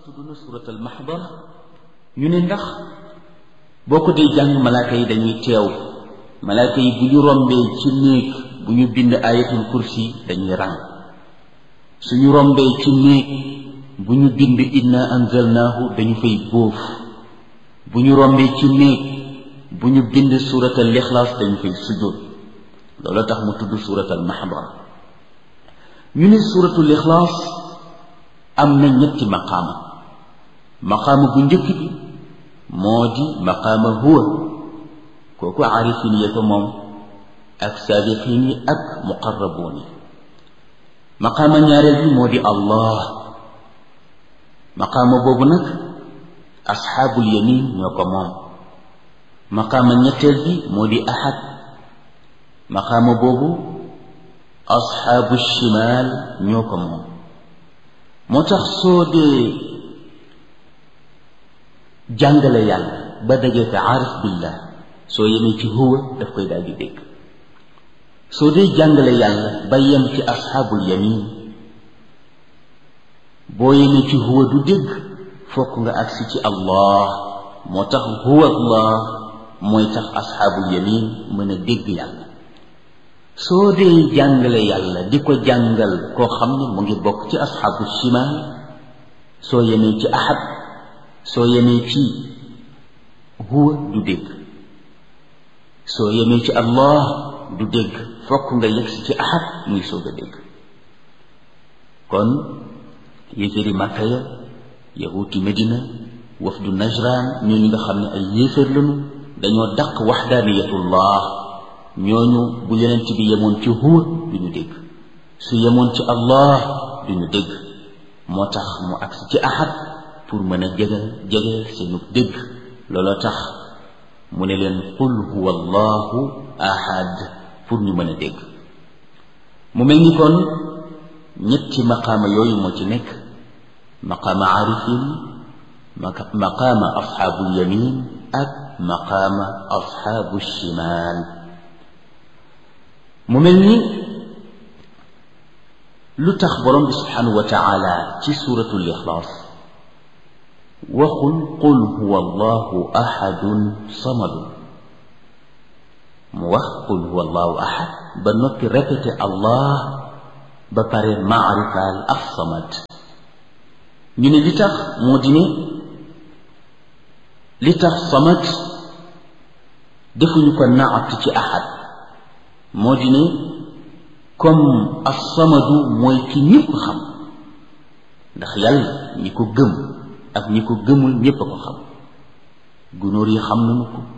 tudd na suratul mahbar ñu ne ndax boo ko dee jàng malaaka yi dañuy teew malaaka yi bu ñu rombee ci néeg bu ñu bind ayatul kursi dañuy ràng suñu rombee ci néeg bu ñu bind inna anzalnaahu dañu fay bóof bu ñu rombee ci néeg bu ñu bind suratal ixlaas dañu fay sujjóot loolu tax mu tudd suratal mahbar ñu ne suratul ixlaas am na ñetti maqaama maqaama bu njëkk bi moo di maqaama huwa kooku aarifin ya ko moom ak saabiqin yi ak muqarrabuun yi maqaama ñaareel bi moo di allah maqaama boobu nag asxaabul yamin ñoo ko moom maqaama ñetteel bi moo di ahad maqaama boobu asxaabu shimaal ñoo ko moom moo tax soo dee jàngale yàlla ba dajee ko aarif billah soo yemee ci huwa daf koy daal di dégg soo dee jàngale yàlla ba yem ci asxaabul yamin boo yemee ci huwa du dégg fokk nga agsi ci allah moo tax huwa allah mooy tax asxaabul yamin mën a dégg yàlla soo dee jàngale yàlla di ko jàngal koo xam ne mu ngi bokk ci asxaabu shimaal soo yemee ci ahad soo yemee ci huwa du dégg soo yemee ci allah du dégg fokk nga yegsi ci ahad muy soog a dégg kon yéeféeri màkka ya yahuuti medina wafdu najran ñooñu nga xam ne ay yéeféer lañu dañoo dàq waxdaaniyatullah ñooñu bu yonent bi yemoon ci huwa du ñu dégg su yemoon ci allah du ñu dégg moo tax mu agsi ci ahad pour mën a jege jege seenu dégg looloo tax mu ne leen qul huwa allahu ahad pour ñu mën a dégg mu mel ni kon ñetti maqaama yooyu moo ci nekk maqaama aarifin maqaama asxaabul yamin ak maqaama asxaabu shimaal mu mel ni lu tax borom bi subhanahu wa taala ci suratul ixlaas waxul qul huwa allahu ahadun samadun mu wax qul huwa allahu ahad ba noppi répété allah ba pare maarifaal ak samad ñu ne li tax moo di ne li tax samad defuñu ko naat ci ahad moo di ne comme as-samadu mooy ki ñëpp xam ndax yàlla ñi ko gëm ak ñi ko gëmul ñépp a ko xam gunóor yi xam nañu ko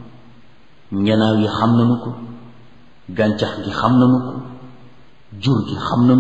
njanaaw yi xam nañu ko gàncax gi xam nañu ko jur gi xam nañu